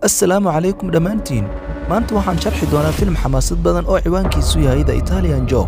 assalaamu calaykum dhammaantiin maanta waxaan sharxi doonaa filim xamaasad badan oo ciwaankiisu yahay the italian job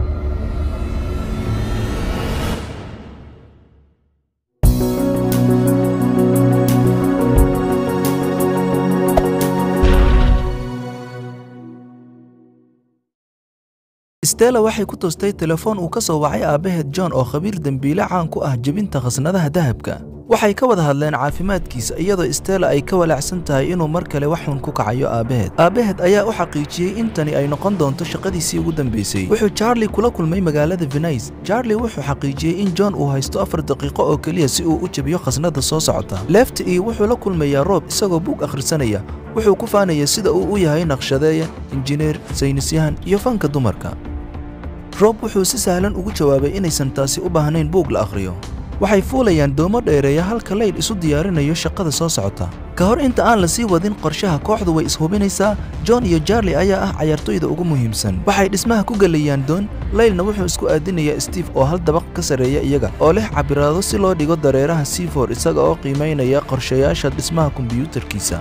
stella waxay ku toostay telefoon uu ka soo wacay aabbaheed john oo khabiir dembiile caan ku ah jebinta khasnadaha dahabka waxay ka wada hadleen caafimaadkiisa iyadoo stella ay ka walaacsan tahay inuu mar kale wax xun ku kacayo aabbaheed aabbaheed ayaa u xaqiijiyey in tani ay noqon doonto shaqadiisii ugu dambaysay wuxuu charlie kula kulmay magaalada venice charlie wuxuu xaqiijiyey in john uu haysto afar daqiiqo oo keliya si uu u jebiyo khasnada soo socota left iyo wuxuu la kulmayaa roob isagoo buug akhrisanaya wuxuu ku faanaya sida uu u yahay naqshadeeye injineer saynisyahan iyo fanka dumarka roob wuxuu si sahlan ugu jawaabay inaysan taasi u baahnayn buug la akhriyo waxay fuulayaan doomo dheereeya halka laydh isu diyaarinayo shaqada soo socota ka hor inta aan la sii wadin qorshaha kooxdu way ishubinaysaa john iyo jarli ayaa ah cayaartoyda ugu muhiimsan waxay dhismaha ku gelayaan doon laylna wuxuu isku aadinayaa steve oo hal dabaq ka sarreeya iyaga oo leh cabiraado si loo dhigo dareeraha seafor isaga oo qiimaynaya qorshayaasha dhismaha kombiyuutarkiisa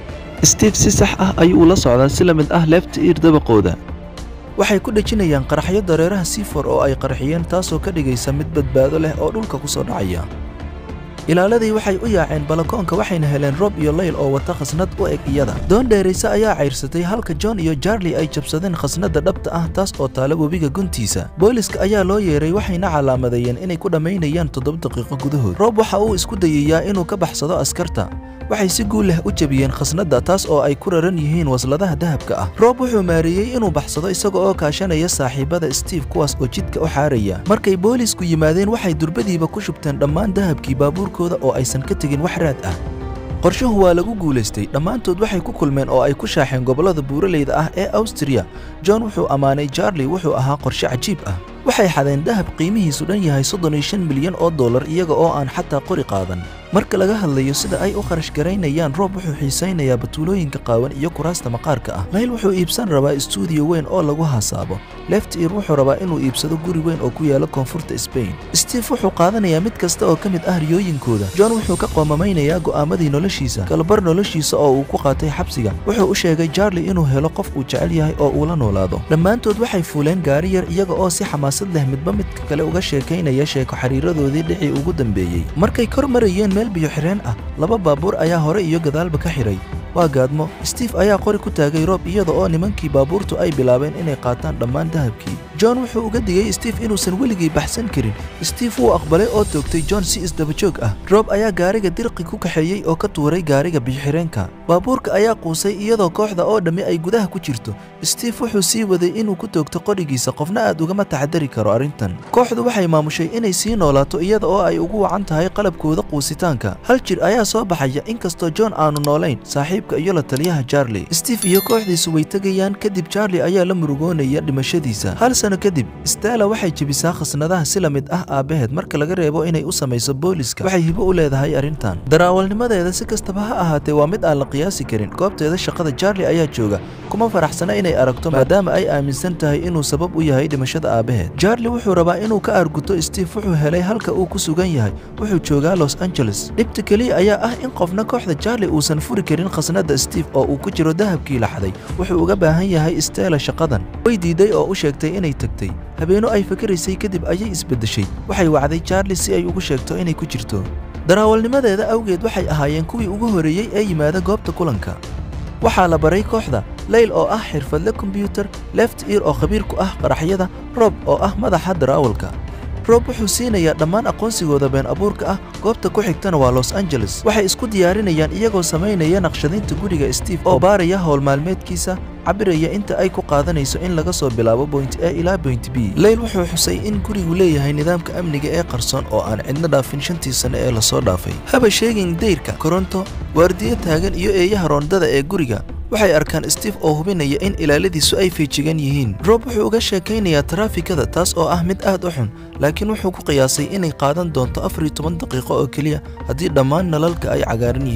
steve si sax ah ayuu la socdaa si la mid ah leefta iir dabaqooda waxay ku dhejinayaan qaraxyo dareeraha seafor oo ay qarxiyeen taasoo ka dhigaysa mid badbaado leh oo dhulka ku soo dhacaya ilaaladii waxay u yaaceen balakoonka waxayna heleen rob iyo layl oo wata khasnad u eg iyada doon dheerayse ayaa cayrsatay halka john iyo jarli ay jabsadeen khasnadda dhabta ah taas oo taala webiga guntiisa booliska ayaa loo yeeray waxayna calaamadeeyeen inay ku dhammaynayaan toddoba daqiiqo gudahood rob waxa uu isku dayayaa inuu ka baxsado askarta waxay si guul leh u jebiyeen khasnadda taas oo ay ku raran yihiin wasladaha dahabka ah roob wuxuu maareeyey inuu baxsado isaga oo kaashanaya saaxiibada steve kuwaas oo jidka u xaaraya markay boolisku yimaadeen waxay durbadiiba ku shubteen dhammaan dahabkii baabuurkooda oo aysan ka tegin wax raad ah qorshuhu waa lagu guulaystay dhammaantood waxay ku kulmeen oo ay ku shaaxeen gobollada buuraleyda ah ee awstriya john wuxuu ammaanay jarli wuxuu ahaa qorshe cajiib ah waxay xadeen dahab qiimihiisu dhan yahay soddon iyo shan milyan oo dollar iyaga oo aan xataa qori qaadan marka laga hadlayo sida ay u kharash garaynayaan roob wuxuu xiisaynayaa batuulooyinka qaawan iyo kuraasta maqaarka ah layl wuxuu iibsan rabaa istuudiyo weyn oo lagu hasaabo left ear wuxuu rabaa inuu iibsado guri weyn oo ku yaala koonfurta sbain steve wuxuu qaadanayaa mid kasta oo ka mid ah riyooyinkooda john wuxuu ka qoomamaynayaa go'aamadii noloshiisa kalabar noloshiisa oo uu ku qaatay xabsiga wuxuu u sheegay jarli inuu helo qof uu jecel yahay oo uu la noolaado dhammaantood waxay fuuleen gaari yar iyaga oo si xamaasad leh midba midka kale uga sheekaynaya sheeko xiriiradoodii dhicii ugu dambeeyey markay kor marayeen meel biyo xireen ah laba baabuur ayaa hore iyo gadaalba ka xidhay waa gaadmo steve ayaa qori ku taagay roob iyada oo nimankii baabuurtu ay bilaabeen inay qaataan dhammaan dahabkii john wuxuu uga digay steve inuusan weligii baxsan karin steve wuu aqbalay oo toogtay john si isdabajoog ah roob ayaa gaariga dirqi ku kaxeeyey oo ka tuuray gaariga biyoxireenka baabuurka ayaa quusay iyadoo kooxda oo dhammi ay gudaha ku jirto steve wuxuu sii waday inuu ku toogto qorigiisa qofna aad ugama taxadari karo arrintan kooxdu waxay maamushay inay sii noolaato iyada oo ay ugu wacan tahay qalabkooda quusitaanka hal jir ayaa soo baxaya inkastoo john aanu noolayn saaxiibka iyo la taliyaha jarli steve iyo kooxdiisu way tegayaan kadib jarli ayaa la murugoonaya dhimashadiisa hal sano kadib stella waxay jebisaa khasnadaha si la mid ah aabbaheed marka laga reebo inay u samayso booliska waxay hibo u leedahay arrintan daraawalnimadeeda si kastaba ha ahaatee waa mid aan la qiyaasi karin goobteeda shaqada jarli ayaa jooga kuma faraxsana inay aragto maadaama ay aaminsan tahay inuu sabab u yahay dhimashada aabbaheed jarli wuxuu rabaa inuu ka arguto steve wuxuu helay halka uu ku sugan yahay wuxuu joogaa los angeles dhibta keliya ayaa ah in qofna kooxda jarli uusan furi karin khasnadda steve oo uu ku jiro dahabkii la xaday wuxuu uga baahan yahay stella shaqadan way diiday oo u sheegtay inay tagtay habeeno ay fakaraysay kadib ayay isbeddeshay waxay wacday jarli si ay ugu sheegto inay ku jirto daraawalnimadeeda awgeed waxay ahaayeen kuwii ugu horreeyey ee yimaada goobta kulanka waxaa la baray kooxda layl oo ah xirfadle kombyuutar left ear oo khabiir ku ah qaraxyada rob oo ah madaxa daraawalka roob wuxuu siinayaa dhammaan aqoonsigooda been abuurka ah goobta ku xigtana waa los angeles waxay isku diyaarinayaan iyagoo samaynaya naqshadaynta guriga steve oo baaraya howl maalmeedkiisa cabiraya inta ay ku qaadanayso in laga soo bilaabo boint a ilaa boint b layl wuxuu xusay in gurigu leeyahay nidaamka amniga ee qarsoon oo aan cidna dhaafin shantii sane ee lasoo dhaafay haba sheegin dayrka koronto waardiyo taagan iyo eeyaha roondada ee guriga waxay arkaan steve oo hubinaya in ilaaladiisu ay feejigan yihiin roob wuxuu uga sheekaynayaa taraafikada taas oo ah mid aad u xun laakiin wuxuu ku qiyaasay inay qaadan doonto afar iyo toban daqiiqo oo keliya haddii dhammaan nalalka ay cagaaran yihiin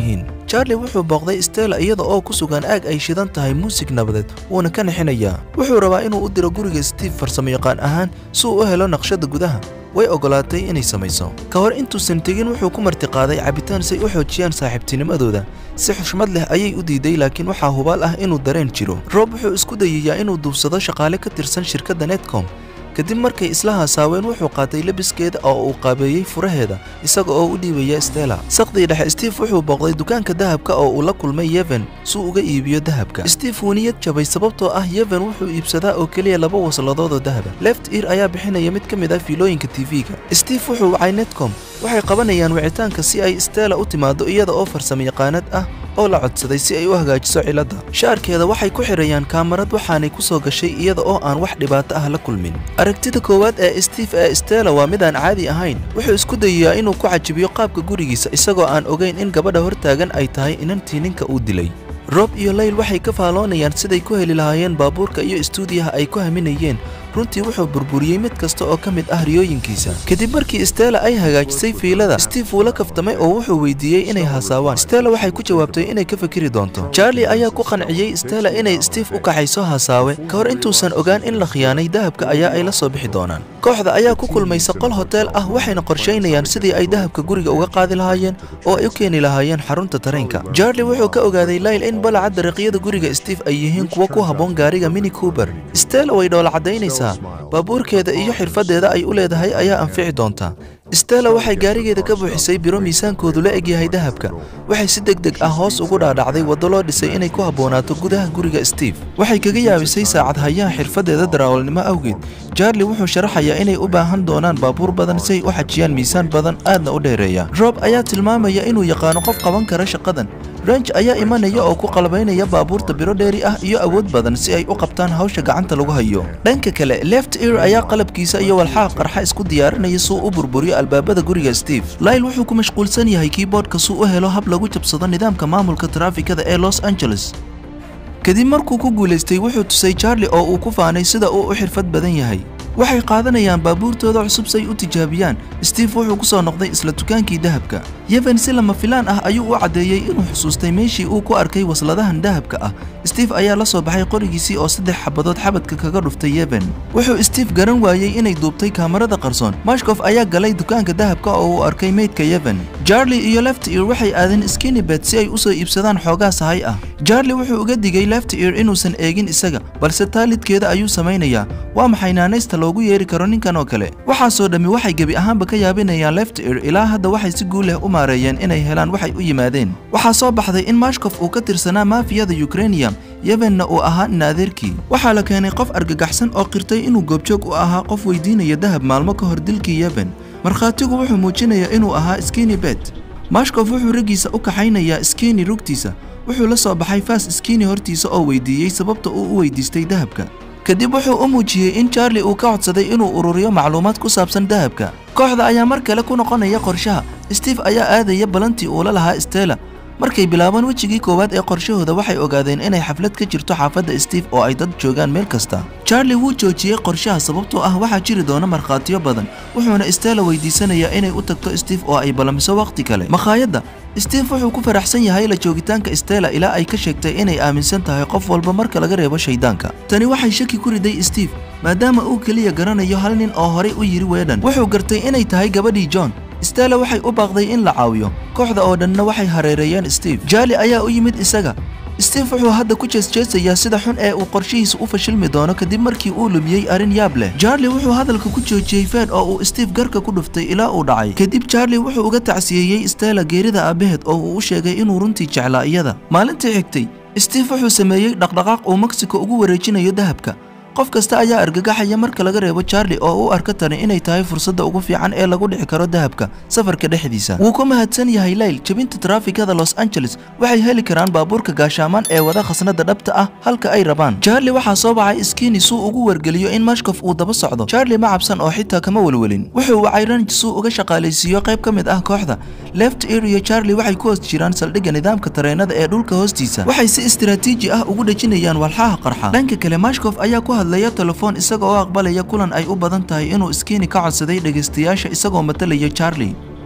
charlie wuxuu booqday stella iyada oo ku sugan aag ay shidan tahay muusig nabadeed wuuna ka nixinayaa wuxuu rabaa inuu u diro guriga steve farsamoyaqaan ahaan si uu u helo naqshada gudaha way ogolaatay inay samayso ka hor intuusan tegin wuxuu ku martiqaaday cabitaan si ay u xoojiyaan saaxiibtinimadooda si xushmad leh ayay u diiday laakiin waxaa hubaal ah inuu dareen jiro roob wuxuu isku dayayaa inuu duubsado shaqaale ka tirsan shirkadda netcom kadib markay isla haasaaween wuxuu qaatay labiskeeda oo uu qaabeeyey furaheeda isaga oo u dhiibaya stella saqdii dhexe steve wuxuu booqday dukaanka dahabka oo uu la kulmay yeven si uga iibiyo dahabka steve wuu niyad jabay sababtoo ah yeven wuxuu iibsadaa oo keliya laba wasladood oo dahaba left ear ayaa bixinaya mid ka mid ah fiilooyinka tv-ga steve wuxuu wacay netcom waxay qabanayaan wicitaanka si ay stella u timaado iyada oo farsamayaqaanad ah oo la codsaday si ay u hagaajiso ciladda shaarkeeda waxay ku xidhayaan kaamarad waxaanay ku soo gashay iyada oo aan wax dhibaato ah la kulmin aragtida koowaad ee steve ee stella waa mid aan caadi ahayn wuxuu isku dayayaa inuu ku cajibiyo qaabka gurigiisa isagoo aan ogayn in gabadha hortaagan ay tahay inantii ninka uu dilay rob iyo layl waxay ka faaloonayaan siday ku heli lahaayeen baabuurka iyo istuudiyaha ay ku haminayeen runtii wuxuu burburiyey mid kasta oo ka mid ah riyooyinkiisa kadib markii stella ay hagaajisay fiilada steve wuu la kaftamay oo wuxuu weydiiyey inay haasaawaan stella waxay ku jawaabtay inay ka fikiri doonto charlie ayaa ku qanciyey stella inay steve u kaxayso haasaawe ka hor intuusan ogaan in la khiyaanay dahabka ayaa ay la soo bixi doonaan kooxda ayaa ku kulmaysa qol hoteel ah waxayna qorshaynayaan sidii ay dahabka guriga uga qaadi lahaayeen oo ay u keeni lahaayeen xarunta tareenka charlie wuxuu ka ogaaday layl in balaca dariiqyada guriga steve ay yihiin kuwa ku habboon gaariga mini coober stella way dhoola cadaynaysaa baabuurkeeda iyo xirfaddeeda ay u leedahay ayaa anfici doontaa stella waxay gaarigeeda ka buuxisay biro miisaankoodu la egyahay dahabka waxay si deg deg ah hoos ugu dhaadhacday waddo loo dhisay inay ku habboonaato gudaha guriga steve waxay kaga yaabisay saacad hayaha xirfaddeeda darawalnimo awgeed charlie wuxuu sharaxayaa inay u baahan doonaan baabuur badan si ay u xajiyaan miisaan badan aadna u dheereeya rob ayaa tilmaamaya inuu yaqaano qof qaban kara shaqadan ranj ayaa imanaya oo ku qalabaynaya baabuurta biro dheeri ah iyo awood badan si ay u qabtaan hawsha gacanta lagu hayo dhanka kale left ear ayaa qalabkiisa iyo walxaha qarxa isku diyaarinaya suu u burburiyo albaabada guriga steve lyle wuxuu ku mashquulsan yahay keyboardka suu u helo hab lagu jabsado nidaamka maamulka taraafikada ee los angeles kadib markuu ku guulaystay wuxuu tusay charlie oo uu ku faanay sida uu u xirfad badan yahay waxay qaadanayaan baabuurtooda cusub say u tijaabiyaan steve wuxuu ku soo noqday isla dukaankii dahabka yeven si lama filaan ah ayuu u caddeeyey inuu xusuustay meeshii uu ku arkay wasladahan dahabka ah steve ayaa la soo baxay qorigiisii oo saddex xabadood xabadka kaga dhuftay yeven wuxuu steve garan waayey inay duubtay kaamarada qarsoon mashkof ayaa galay dukaanka dahabka oo uu arkay meydka yeven charlie iyo left ear waxay aadeen skinibet si ay u soo iibsadaan xoogaa sahay ah charlie wuxuu uga digay left ear inuusan eegin isaga balse taalidkeeda ayuu samaynayaa waa maxay naanaysta loogu yeeri karo ninkan oo kale waxaasoo dhammi waxay gebi ahaanba ka yaabinayaan left ear ilaa hadda waxay si guul leh u maareeyeen inay helaan waxay u yimaadeen waxaa soo baxday in mashkof uu ka tirsanaa maafiyada ukrainium yevenna uu ahaa naadeerkii waxaa la keenay qof argagaxsan oo qirtay inuu goobjoog u ahaa qof weydiinaya dahab maalmo ka hor dilkii yeven markhaatigu wuxuu muujinayaa inuu ahaa skini bet mashkof wuxuu raggiisa u kaxaynayaa skini rugtiisa wuxuu la soo baxay faas skini hortiisa oo weydiiyey sababta uu u weydiistay dahabka kadib wuxuu u muujiyey in charlie uu ka codsaday inuu ururiyo macluumaad ku saabsan dahabka kooxda ayaa mar kale ku noqonaya qorshaha steve ayaa aadaya balantii uu la lahaa stella markay bilaabaan wejigii koowaad ee qorshahooda waxay ogaadeen inay xaflad ka jirto xaafadda steve oo ay dad joogaan meel kasta charlie wuu joojiyey qorshaha sababtoo ah waxaa jiri doona markhaatiyo badan wuxuuna stella weydiisanayaa inay u tagto steve oo ay ballamiso wakhti kale makhaayadda steve wuxuu ku faraxsan yahay la joogitaanka stella ilaa ay ka sheegtay inay aaminsan tahay qof walba marka laga reebo shaydaanka tani waxay shaki ku riday steve maadaama uu keliya garanayo hal nin oo horay u yidhi weedhan wuxuu gartay inay tahay gabadhii john stella waxay u baaqday in la caawiyo kooxda oo dhanna waxay hareereeyeen steve jaali ayaa u yimid isaga steve wuxuu hadda ku jeesjeesayaa sida xun ee uu qorshihiisa u fashilmi doono kadib markii uu lumiyey arrin yaab leh charlie wuxuu hadalka ku joojiyey fed oo uu steve garka ku dhuftay ilaa uu dhacay kadib charlie wuxuu uga tacsiyeeyey stella geerida aabaheed oo uu u sheegay inuu runtii jeclaa iyada maalintii xigtay steve wuxuu sameeyey dhaqdhaqaaq uu mexico ugu wareejinayo dahabka qof kasta ayaa argagaxaya marka laga reebo charlie oo u arka tani inay tahay fursadda ugu fiican ee lagu dhici karo dahabka safarka dhexdiisa wuu ku mahadsan yahay layl jebinta taraafikada los angeles waxay heli karaan baabuurka gaashaamaan ee wada khasnada dhabta ah halka ay rabaan charlie waxaa soo baxay skini suu ugu wargeliyo in mashkof uu daba socdo charlie ma cabsan oo xitaa kama welwelin wuxuu wacay ranj suu uga shaqaalaysiiyo qayb ka mid ah kooxda left ear iyo charlie waxay ku hoos jiraan saldhigga nidaamka tareenada ee dhulka hoostiisa waxay si istiraatiiji ah ugu dhejinayaan walxaha qarxa dhanka kale mashkof ayaa ku hadlaya telefoon isaga oo aqbalaya kulan ay u badan tahay inuu skini ka codsaday dhegaystayaasha isagoo matalaya charlie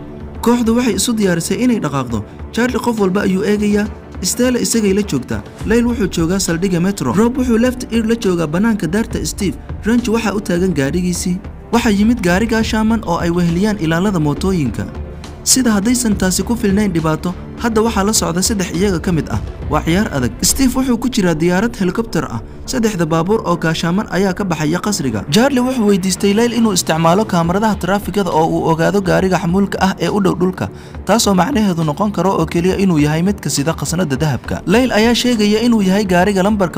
kooxdu waxay isu diyaarisay inay dhaqaaqdo charli qof walba ayuu eegayaa stella isagay la joogtaa layl wuxuu joogaa saldhigga metro rob wuxuu left ear la joogaa bannaanka daarta steve ranch waxaa u taagan gaadhigiisii waxaa yimid gaarigaa shaaman oo ay weheliyaan ilaalada mootooyinka sida haddaysan taasi ku filnayn dhibaato hadda waxaa la socda saddex iyaga ka mid ah waa ciyaar adag steve wuxuu ku jiraa diyaarad helikobter ah saddexda baabuur oo gaashaaman ayaa ka baxaya qasriga jarli wuxuu weydiistay layl inuu isticmaalo kaamaradaha taraafikada oo uu ogaado gaariga xamuulka ah ee u dhow dhulka taasoo macnaheedu noqon karo oo keliya inuu yahay midka sida khasnada dahabka layl ayaa sheegaya inuu yahay gaariga lambarka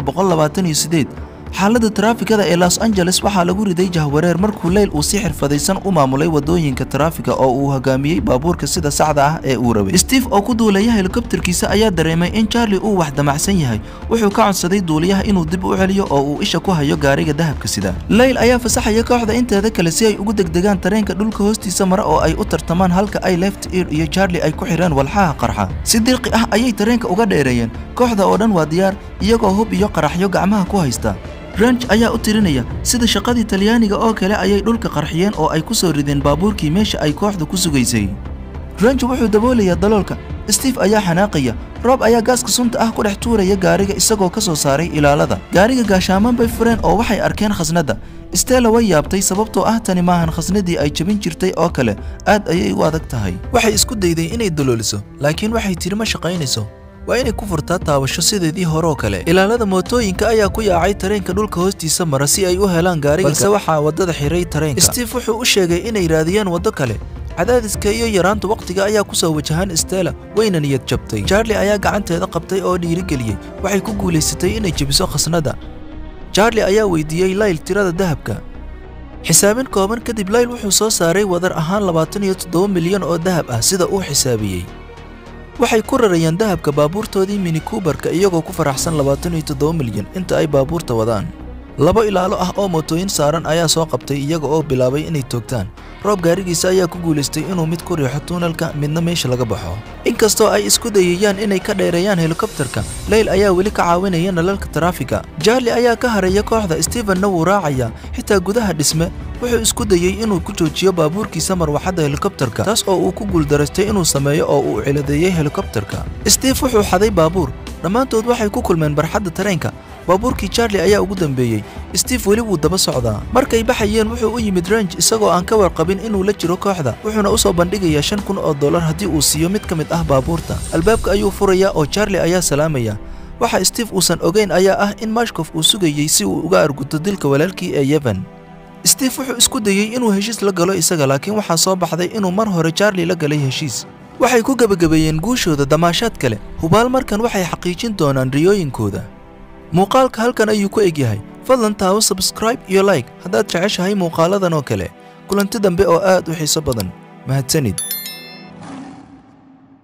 xaaladda taraafikada ee los angeles waxaa lagu riday jahwareer markuu leyl uu si xirfadaysan u maamulay wadooyinka taraafiga oo uu hogaamiyey baabuurka sida saxda ah ee uu rabay steve oo ku duulaya helikobterkiisa ayaa dareemay in charli uu wax damacsan yahay wuxuu ka codsaday duuliyaha inuu dib u celiyo oo uu isha ku hayo gaariga dahabka sida leyl ayaa fasaxaya kooxda inteeda kale si ay ugu degdegaan tareenka dhulka hoostiisa mara oo ay u tartamaan halka ay left ear iyo charli ay ku xidheen walxaha qarxa si dirqi ah ayay tareenka uga dheereeyeen kooxda oo dhan waa diyaar iyagoo hub iyo qaraxyo gacmaha ku haysta ranch ayaa u tirinaya sida shaqadii talyaaniga oo kale ayay dhulka qarxiyeen oo ay ku soo rideen baabuurkii meesha ay kooxda ku sugaysay ranch wuxuu daboolayaa daloolka steve ayaa xanaaqaya roob ayaa gaaska sunta ah ku dhex tuuraya gaariga isagoo ka soo saaray ilaalada gaariga gaashaaman bay fureen oo waxay arkeen khasnadda stella way yaabtay sababtoo ah tani maahan khasnadii ay jabin jirtay oo kale aad ayay u adag tahay waxay isku dayday inay dalooliso laakiin waxay tiri ma shaqaynayso waa inay ku furtaa taabasho sideedii hore oo kale ilaalada mootooyinka ayaa ku yaacay tareenka dhulka hoostiisa mara si ay u helaan gaariga balse waxaa waddada xiray tareenka steve wuxuu u sheegay inay raadiyaan waddo kale cadaadiska iyo yaraanta wakhtiga ayaa ku soo wajahaan stella wayna niyad jabtay charli ayaa gacanteeda qabtay oo dhiirigeliyey waxay ku guulaysatay inay jebiso khasnada charli ayaa weydiiyey layl tirada dahabka xisaabin kooban kadib layl wuxuu soo saaray wadar ahaan labaatan iyo toddoba milyan oo dahab ah sida uu xisaabiyey waxay ku rarayaan dahabka baabuurtoodii mini kuubarka iyagoo ku faraxsan labaatan iyo toddoba milyan inta ay baabuurta wadaan labo ilaalo ah oo mootooyin saaran ayaa soo qabtay iyaga oo bilaabay inay toogtaan roob gaarigiisa ayaa ku guulaystay inuu mid ku riixo tuunelka midna meesha laga baxo inkastoo ay isku dayayaan inay ka dheereeyaan helikobterka leyl ayaa weli ka caawinaya nalalka taraafiga jarli ayaa ka haraya kooxda stevenna wuu raacaya xitaa gudaha dhisme wuxuu isku dayey inuu ku joojiyo baabuurkiisa marwaxadda helikobterka taas oo uu ku guuldaraystay inuu sameeyo oo uu ciladeeyey helikobterka steve wuxuu xaday baabuur dhammaantood waxay ku kulmeen barxadda tareenka baabuurkii charli ayaa ugu dambeeyey steve weli wuu daba socdaa markay baxayeen wuxuu u yimid range isagoo aan ka warqabin inuu la jiro kooxda wuxuuna u soo bandhigayaa shan kun oo dollar haddii uu siiyo mid ka mid ah baabuurta albaabka ayuu furayaa oo charli ayaa salaamaya waxa steve uusan ogeyn ayaa ah in mashkof uu sugayey si uu uga arguto dilka walaalkii ee yevan steve wuxuu isku dayey inuu heshiis la galo isaga laakiin waxaa soo baxday inuu mar hore charli la galay heshiis waxay ku gebagabeeyeen guushooda damaashaad kale hubaal markan waxay xaqiijin doonaan riyooyinkooda muuqaalka halkan ayuu ku eg yahay fadlan taawo sabskraib iyo like haddaad jeceshahay muuqaaladan oo kale kulanti dambe oo aad u xiiso badan mahadsanid